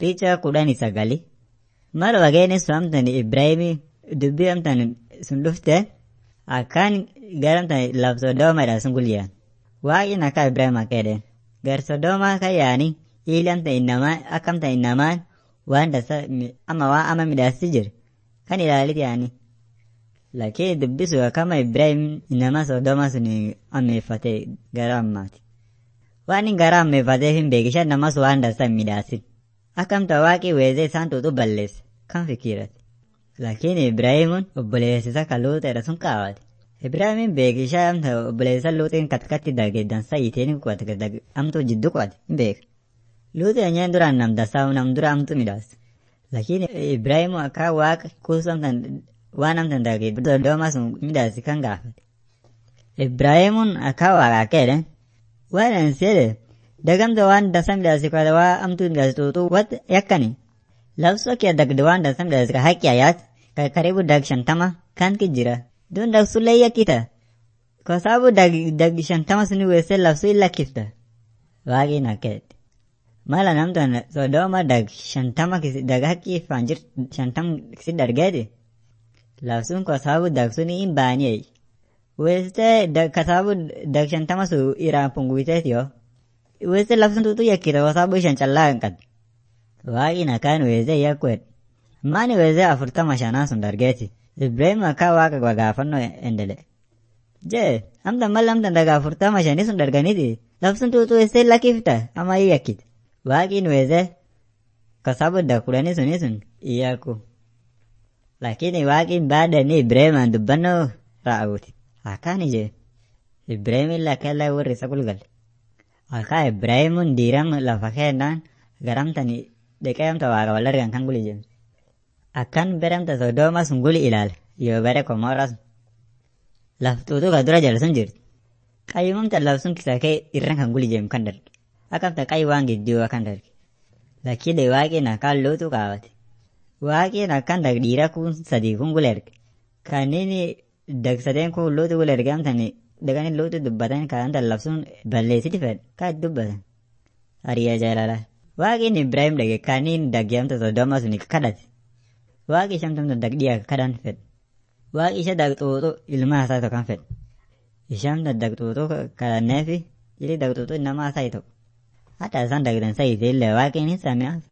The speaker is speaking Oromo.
Picha kudhanii sagali. Mal wageenii sun amtan Ibraahimii dubbii amtan sun dhufte akkaan gara amtan laf Sodoomaadha sun gulyaan. Waaqni akka Ibraahim akka jedheen. Gar Sodoomaa kan yaani ili amtan innamaa akka amtan innamaan waan dasa ama waan ama midhaasti jiru kan ilaalit yaani. Lakini dubbi sun akkama Ibraahim innama Sodoomaa sun ammeeffate gara ammaati. Waan inni gara ammeeffatee hin beekishan namas waan dasa hin midhaasin. Akkamta waaqii weezee isaan tuutu balleesse kan fikiirate. Lakini Ibraahimuun obboleessisa kan luuxeedha sun kaawwate. Ibraahimin beekishaa amta obboleessa luuxiin katkatti dage dansa hiiteen kuwate amtu jiddu kuwate hin beeka. Luuxi anyaan duraan nam dasaa nam dura amtu midhaas. Lakini Ibraahimu akka waaqa kuusu amtan waan amtan dage Sodoomaa sun midhaasi kan gaafate. Ibraahimuun akka waaqa akka jedhan waan ani seede dagamta waan dasa midhaasi kwata waa amtu midhaasi tuutu wat yakkani. Labsoo kee dagde waan dasa midhaasi ka haqqi ayaat ka karibu dag shantama kan ki jira. Dun dag sullee yakkita. Kwa sababu dag dag shantama suni weessee labsuu illa kifta. Waaqin akka jedhe. Mala namtan Sodooma dag shantama kisi dag haqqi ifaan jir shantam kisi dargeeti. Labsuun kwa sababu dag suni hin baaniyee. Weessee dag ka sababu dag shantama su iraan punguiteeti yoo. Weessee labsuun tuutu yakkita kwa sababu ishan callaa hin qabdu. Waaqin akkaan weessee yakkuedha. Maani weessee afurtama shanaa sun dargeeti. Ibrahim akka waaqa gaafannoo endele. Jee, amta mal amtan daga afurtama shanii sun darganiti. Labsuun tuutu weessee lakkifta ama ii yakkite. Waaqin weessee kasabu da kudhanii suni sun iyyaku. Lakini waaqin baadanii Ibrahimaan dubbannoo raawwate. Akkaan ije. Ibrahimin lakkella warri isa gulgalle. Akka Ibrahimuun diiram lafa kennaan garamtani dhiqee amta waaqa wal argan kan guli jemse. Akkan beramta Sodooma sun guli ilaale yoo bare Komoora sun. Laftuutu ka dura jala sun jirti. Qayyumamta laf sun kisa kee irran kan guli jeemu kan darge. Akkamta qayyi waan gidduu kan darge. Lakkide waaqin akkaan lootu kaawwate. Waaqin akkan dag dhiira kun sadii kun gula erge. Kanneen dag sadeen kun lootu gula erge amtani dagani lootu dubbatan kan laf sun balleessiti fedhe kan dubbatan. Hariyaa jaalalaa. Waaqin Ibraahim dhage kanneen daggeemta Sodooma sun kadhate. Waaqi ishamtamta dagdhiyaa kadhan fedhe. Waaqi isha dagxuuxu ilma isaa tokko kan fedhe. Ishamta dagxuuxu kadhanneefi ili dagxuuxu nama isaa tokko. Hatta isaan dagdan sayite illee waaqin hin sami'aaf.